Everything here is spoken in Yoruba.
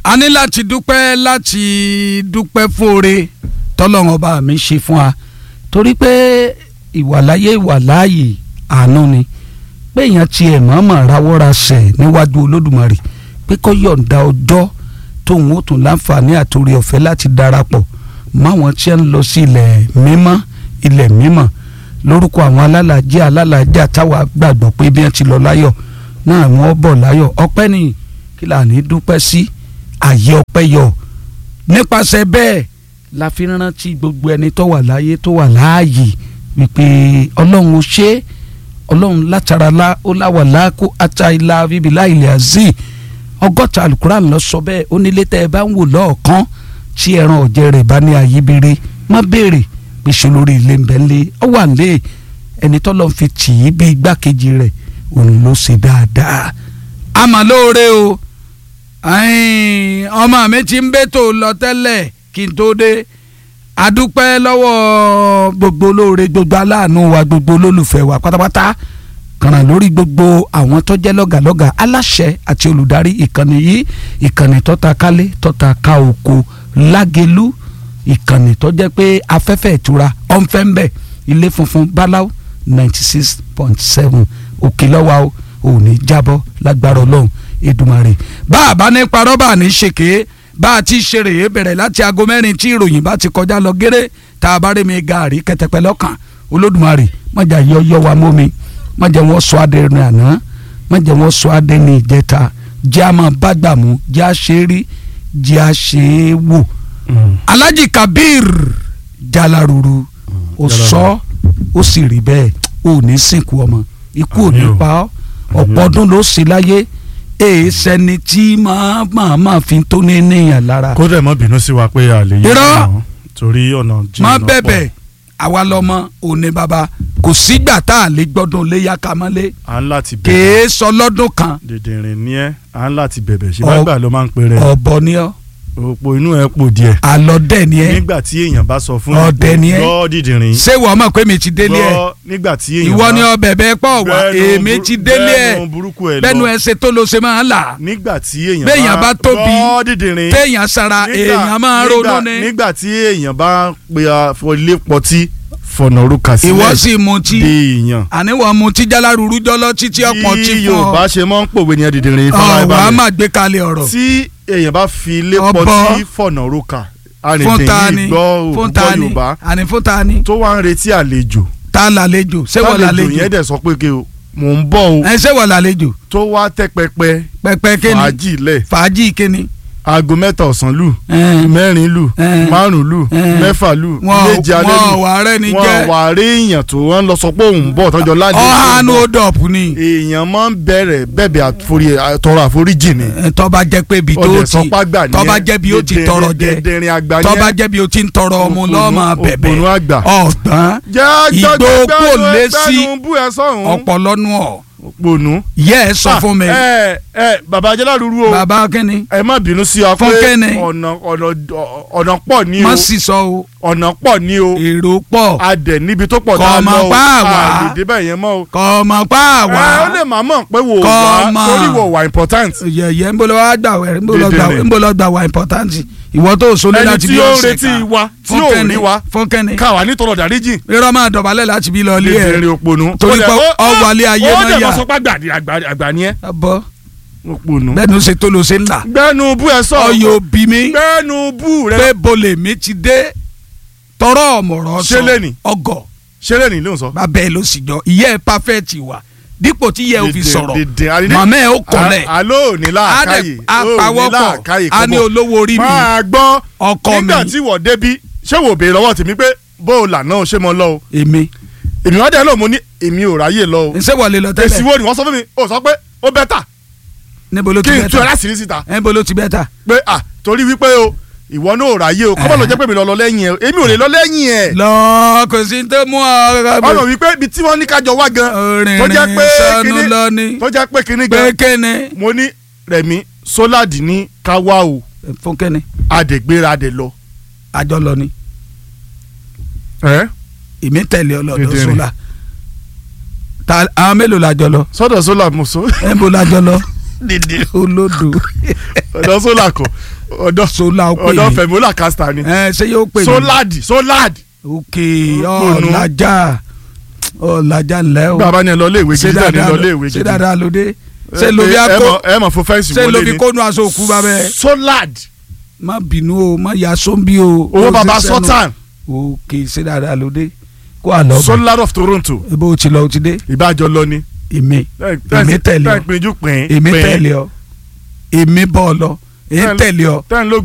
a ní láti dúpẹ́ láti dúpẹ́ fóore tọ́lọ́run ọba mi ṣe fún wa torí pé ìwàláyé ìwàláàyè àánú ni pé èèyàn tiẹ̀ mọ̀ọ́mọ̀ rawọ́ra sẹ̀ níwájú olódùmarè pé kó yọ̀ǹda ọjọ́ tóun ó tún láǹfààní àtòrí ọ̀fẹ́ láti darapọ̀ máwọn tí ń lọ sí ilẹ̀ mímọ́ ilẹ̀ mímọ́ lórúkọ àwọn alálàájẹ́ alálàájẹ́ táwa gbàgbọ́ pé bí wọ́n ti lọ láyọ̀ náà wọ́n bọ̀ láyọ̀ ọpẹ́ ni kí là ní dúpẹ́ sí àyè ọpẹ́ yọ nípasẹ̀ bẹ́ẹ̀ la fi rántí gbogbo ẹni tó wà láyé tó wà láàyè wípé ọlọ́run ó ṣe é ọlọ́run látara lá ó láwà láàkó ata ilá bíbélà ilẹ̀ àzí ọgọ́ta alukuran lọ sọ bẹ́ẹ̀ ó nílé tẹ́ ẹ bá ń wò lọ́ọ̀kan tí ẹran ọ̀jẹ̀ rẹ̀ bá ní ayébíire má béèrè pé ṣe lórí ilé ń bẹ ń lé ọ wà ń lé ẹni tọ́lọ́ fi tì í bí igbákejì rẹ̀ òun ló ṣe dáadáa àmọ́ lóore o ọmọ mi ti ń bẹ́tò lọ tẹ́lẹ̀ kí n tó dé adúpẹ́ lọ́wọ́ gbogbo olóore gbogbo aláàánú wa gbogbo olólùfẹ́ wa pátápátá kàràn lórí gbogbo àwọn tó jẹ́ lọ́gàlọ́gà aláṣẹ àti olùdarí ìkànnì yìí ìkànnì tọ́ta kálé tọ́ta ká oko lágẹ̀lú ìkànnì tó jẹ́ pé afẹ́fẹ́ ìtura ọ̀nfẹ́ ń bẹ̀ ilé funfun báláú ninety six point seven òkè lọ́wọ́ ò ní jábọ́ lágbára ọlọ́run Èdùmàrè bá a bá ní parọ́ bá a ní ṣèké bá a ti ṣe rèé bẹ̀rẹ̀ láti aago mẹ́rin tí ìròyìn bá ti kọjá lọ géré tá a bá rí mi gaàrí kẹtẹpẹ lọ́kàn olódùmarè mọ̀jà yọ yọ wa mọ́ mi mọ̀jà wọn sọ adé ní àná mọ̀jà wọn sọ adé ní ìjẹta jẹ́ àmọ́ bàgbà mú jẹ́ àṣírí jẹ́ àṣe wò. Alhaji Kabir Jalaruru ó sọ ó sì rí bẹ́ẹ̀ ó ní sìnkú ọmọ ikú ò ní pa ọ́ ọ̀pọ̀ ọdún ló sì láyé èè sẹni tí máa máa máa fi tó ní níyàn lára. kó dẹ̀ mọ́ bínú sí wa pé a lè yẹ Irọ́. ọ̀nà torí ọ̀nà jìn má lọ́pọ̀. bẹ̀bẹ̀ àwa lọ́mọ òní bàbá kò sígbà tá a lè gbọ́dún léyà ká mọ́lé à ń láti bẹ̀bẹ̀ kèé sọ lọ́dún kan dèdèrìn ní ẹ́ à ń láti bẹ̀bẹ̀ ṣe Ọ- bá gbà ló máa ń pè rẹ̀ ọ̀bọ ni ọ́ òpó inú ẹ̀ pò díẹ̀ àlọ́dẹ̀ ni ẹ́ nígbà tí èèyàn bá sọ fún Ọdẹ ni ẹ́. gbọ́ dìdìrín ṣé wọ́n mọ̀ pé mi ti délé ẹ̀ gbọ́ nígbà tí èèyàn ìwọ bá ni ọbẹ̀ bẹ́ẹ̀ pọ̀ wá gbẹ́nu èmi burú- ti délé ẹ̀ gbẹ́nu burúkú ẹ̀ bẹ́nu lọ ẹ ṣe tó ló ṣe máa ń là nígbà tí èèyàn béèyàn bá tóbi, gbọ́ dìdìrín téèyàn sara nígbà- èèyàn máa ń ronú nígbà- ni nígbà tí èèyàn bá pe ilé pọtí fọ̀nà orúkà sílẹ̀ ìwọ sì mutí di èèyàn àníwọ̀ mutí jálárúurú jọlọ títí ọ̀pọ̀ tí bí fún ọ Yorùbá ṣe máa ń pòwe ní ẹdìdìrín ọ̀wá ìfọwọ́balẹ̀ máa gbé kalẹ̀ ọ̀rọ̀ tí èèyàn bá fi ilé Ọbọ. pọtí fọ̀nà orúkà fún ta ni arìndìn yìí gbọ́ fún òkúkọ ta ni Yorùbá àní fún ta ni tó wá ń retí àlejò ta làlejò ṣé wọ́n tálejò làlejò yẹn dẹ̀ sọ pé kí o mò ń bọ̀ o ẹ ṣé wọ́n làlejò tó wá tẹ́ pẹpẹ pẹpẹ kíni fàájì lẹ̀ fàájì kíni aago mẹ́ta ọ̀sán lù ẹ, mẹ́rin lù Eh. márùn lù Eh. mẹ́fà lù wọn méje alẹ́ wọn lù wà rẹ ni wọn jẹ wà rí èèyàn tó wọn lọ sọ pé òun ń bọ̀ tọ́jọ́ ládé ọ̀hánu odòpù ni èèyàn máa ń bẹ̀rẹ̀ bẹ̀bẹ̀ àforí tọrọ àforíjì ni ẹ, tọ́ba jẹ́ pé ibi tó ọdẹ ti sọpá gbà ní tọ́ba jẹ́ bí ó ti tọrọ jẹ dẹdẹrin àgbà ní tọ́ba jẹ́ bí ó ti ń tọrọ ọmọ Òpònú- lọ́ọ́ máa bẹ̀bẹ̀ òpònú àgbà. ọ̀gbọ́n Ìgbó kò lé sí bú ẹ sọ̀hún ọ̀pọ̀lọ́nù ọ̀ òpònú. yẹ ẹ sọ fún mi ẹ ẹ bàbá Ajálárúrú o bàbá kínní ẹ má bínú sí wa pé Fún kẹ́ni? ọ̀nà ọ̀nà ọ̀nà pọ̀ ní o má sì sọ o ọ̀nà pọ̀ ní o èrò pọ̀ adẹ̀ níbi tó pọ̀ Kọ̀ dáa mọ̀ lọ o pa àwa. àlè débẹ̀ yẹn mọ́ o. kọ́ ọmọ pa ẹ ó àwa lè má mọ̀ pé wò Kọ̀ wá mọ̀. torí wò wá important. yẹ̀yẹ́ ń bolo wá gbà wẹ̀ ń bolo gbà Dèdèrè. ń bolo gbà wà important ìwọ tó sọlé ẹni láti tí bí ó ń ọ̀sẹ̀ retí kan wa tí fún ò kẹ́ni rí wa fún kẹ́ni káwa nítorọ̀ dáríjì rírọ́ máa dọ̀bálẹ̀ láti bí lọ ilé ẹ̀ dèdèrè òpònú. Torí Ó pé dẹ̀- ó- ọwọ́ alẹ́ ayé ó náà dẹ̀ yà. mọ̀ sọ pé àgbà- àgbà- àgbà ni ẹ́ bọ́ òpònú. bẹ́ẹ̀ ni ó ṣe tó ló ṣe ń là gbẹ́nu bú ẹ sọ ọyọ bí mi gbẹ́nu bú rẹ pé bolè mi ti dé tọrọ ọmọrọ Ṣé lẹ́ni? ọgọ ṣeré ní ló ń sọ. bàbá ẹ ló sì jọ ìyá ẹ pàfẹ́ẹ̀tì wà dípò tí ìyá ẹ ò fi Dèdè- sọ̀rọ̀ dèdè, àrídé- màmá ẹ ó kọlẹ̀ À- àló ò ní làákàyè ó ní apawọ́pọ̀ làákàyè a ní kọ́bọ̀. olówó orí mi máa gbọ́ ọkọ mi nígbà tí wọ́n débi ṣé wò béèrè lọ́wọ́ tèmi pé bó o là náà ṣé mo lọ o èmi èmi wá dẹ́ lọ mo ní èmi ò ráyè lọ o ṣé wọlé lọ èsì tẹ́lẹ̀ wo ni wọ́n sọ fún mi ó sọ pé ó bẹ́tà níbo ló ti kí n tú ẹ bẹ́tà láti rí síta níbo ló ti bẹ́tà pé à torí wípé o ìwọ náà ò ráyè o kọ́mọ̀ ló jẹ́ pé mi lọ lọ lẹ́yìn ẹ̀ èmi ò lè lọ lẹ́yìn ẹ̀ lọ kò sí tó mú ọ ọmọ wípé ibi tí wọ́n ní kájọ wá gan tó jẹ́ rìnrìn pé sọnù kíní lọ ni tó jẹ́ pé kíní pé gan kéne mo ní Rẹ̀mí Sóládì ní ká wá o fún kéne adègbéra adè lọ. àjọ lọ ni ẹ èmi tẹ̀lé ọlọ́dọ̀ Dèdèrè. sólà ta àwọn mélòó la jọ lọ sọ́dọ̀ sólà mo so níbo la jọ lọ olódò ọ̀dọ̀ sólà kọ ọ̀dọ̀ sola ó pè ọ̀dọ̀ mí fẹ̀mọ́là kásítà ni ẹ ṣé yóò pè mí solad solad ok Òpònú. ọ̀làjà ọ̀làjà ńlẹ́ o bàbá ni ẹ lọ ilé ìwé ṣé gidi bẹ́ẹ̀ ni dáadáa lọ ilé ìwé ṣé gidi dáadáa ló dé ṣé Ẹ- ló fi ẹ akó mọ̀- ẹ mọ̀ fún fẹ́ǹsì ṣé ló wọlé fi ni kónú aṣọ òkú bàbẹ́ solad má bínú o má ya sóńbí o owó Ó baba ṣe sẹ́nu. sultan ok ṣé dáadáa ló dé kó àlọ́ bẹ̀ solad of toronto ebo o ti lọ o ti dé ìbájọ lọ ni èmi èmi tẹ̀lé ọ tẹ́ ń pinjú pín èmi pín. tẹ̀lé ọ èmi bọ́ ọ lọ èmi Tẹ́ ń- tẹ̀lé ọ tẹ́ ń ló